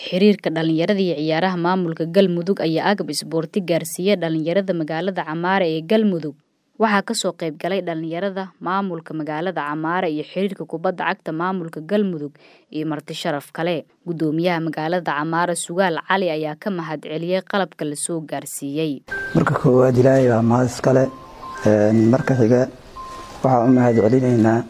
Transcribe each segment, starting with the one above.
xiriirka dhalinyarada iyo ciyaaraha maamulka Galmudug ayaa agab isboorti gaarsiiyay dhalinyarada magaalada Camaara ee Galmudug. Waxaa kasoo qayb galay dhalinyarada maamulka magaalada Camaara iyo xiriirka kubadda cagta maamulka Galmudug iyo marti sharaf kale. Gudoomiyaha magaalada Camaara Sugaal Cali ayaa ka mahad celiyay qalabka la soo gaarsiiyay. marka koowaad ilaahay waa mahad iskale marka xiga waxaan u mahad celinaynaa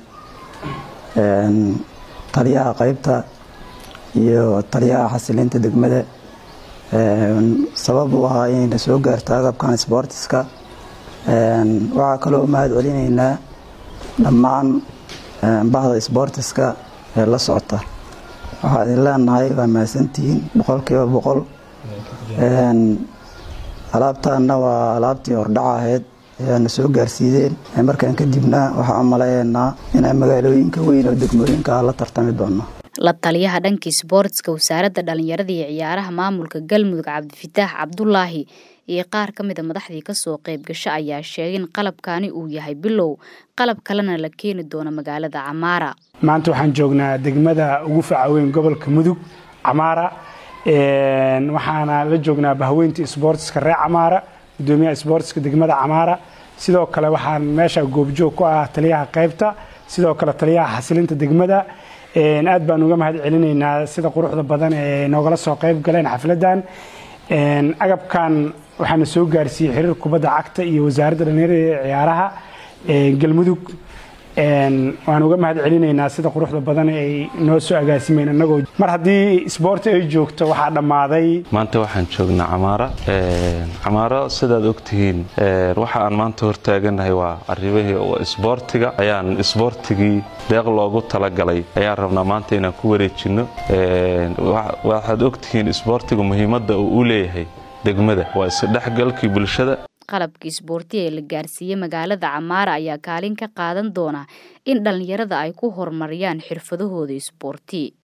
taliyaha qaybta iyo taliyaha xasilinta degmada sabab u ahaa inayna soo gaarto agabkan sboortiska waxaa kaloo u mahad celinaynaa dhammaan bahda sboortiska ee la socota waxaa idin leenahay waa mahadsantihiin boqolkiiba boqol alaabtaana waa alaabtii hordhaca ahayd ayaana soo gaarsiideen markaan kadibna waxaan u malaynaa inaan magaalooyinka weyn oo degmooyinka la tartami doono la taliyaha dhanka isboortiska wasaaradda dhalinyarada iyo ciyaaraha maamulka galmudug cabdifitaax cabdulaahi iyo qaar ka mida madaxdii kasoo qayb gasho ayaa sheegay in qalabkani uu yahay bilow qalab kalena la keeni doono magaalada camaara maanta waxaan joognaa degmada ugu facaweyn gobolka mudug camaara waxaana la joognaa bahweynta isboortiska reer camaara gudoomiyaha isboortiska degmada camaara sidoo kale waxaan meesha goobjoog ku ah taliyaha qaybta sidoo kale taliyaha xasilinta degmada aad baan uga mahad celinaynaa sida quruxda badan ee noogala soo qayb galeen xafladan agabkan waxaana soo gaarsiiyey xiriir kubadda cagta iyo wasaaradda dhalinyarada ee ciyaaraha galmudug waan uga mahad celinaynaa sida quruxda badan ay noo soo agaasimeen annagoo mar haddii isboorti ay joogto waxaa dhammaaday maanta waxaan joognaa camaara camaaro sidaad ogtihiin waxa aan maanta hortaaganahay waa arrimihii isboortiga ayaan isboortigii deeq loogu talagalay ayaan rabnaa maanta inaan ku wareejinno waxaad ogtihiin isboortiga muhiimadda uu u leeyahay degmada waa isdhexgalkii bulshada qalabka isboorti ee la gaarsiiyey magaalada camaara ayaa kaalin ka qaadan doona in dhalinyarada ay ku horumariyaan xirfadahooda isboorti